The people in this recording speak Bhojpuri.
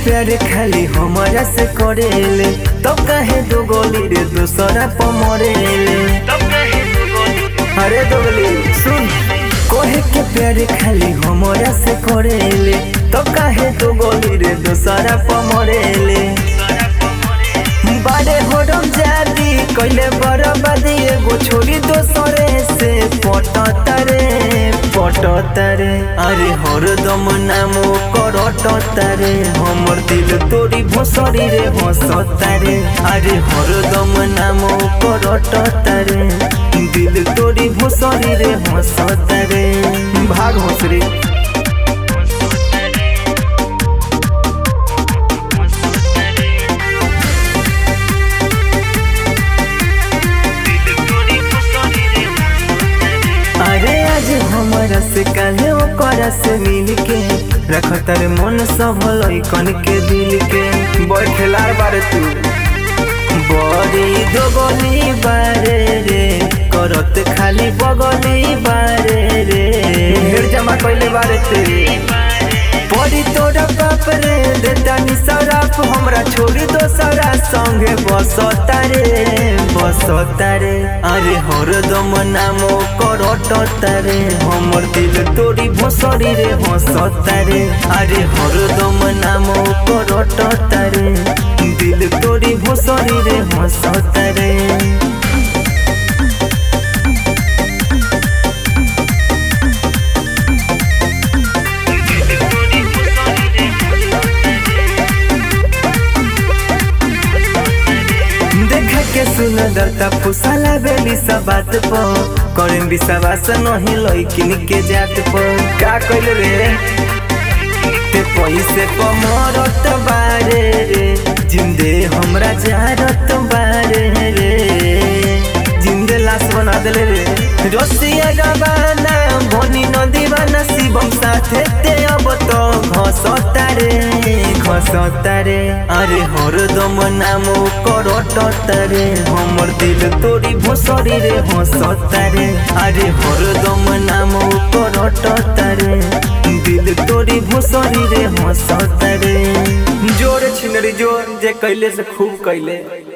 प्यार खाली हमारा से करेले तब काहे दो गोली रे दूसरा पर मरेले अरे दोगली सुन कोहे के प्यार खाली हमारा से करेले तब काहे दो गोली रे दूसरा पर मरेले बारे होरम जादी कइले बरबादी एगो छोरी दोसरे से पटतरे पटतरे अरे हरदम नाम करटतरे हमर दिल तोरी भोसरी रे हंसतारे अरे हरदम नाम करटतरे दिल तोरी भोसरी रे हंसतारे भाग हंसरी अरे आज हमारा से काहे ओकरा से मिल के रखतर मन सब लइकन के दिल के बैठलार बारे तू बड़ी दोगली बारे रे करत खाली बगली बारे रे ढेर जमा कइले बारे ते बड़ी तोरा बाप रे देता नि सराफ हमरा छोड़ी दोसरा संगे बसता रे बसता रे अरे हरदम नाम करटता रे हमर दिल तोरी भोसरी रे हंसता रे अरे हरदम नाम करटता रे दिल तोरी भोसरी रे हंसता रे देखा के सुंदरता फुसाला बेली सब बात प करें विश्वास नहीं लइकिन के जात प का कइल रे ते पैसे प मरत बारे रे जिंदे हमरा जारत बारे रे जिंदे लाश बना देले रे रसिया गबाना भनी नदी बना शिवम साथे ते अब तो घसता रे घसता रे अरे हरदम नाम करटता रे हमर दिल तोरी भोसरी रे हंसता रे अरे हरदम नाम करटता रे दिल तोरी भोसरी रे हंसता रे जोर छिनरी जोर जे कैले से खूब कैले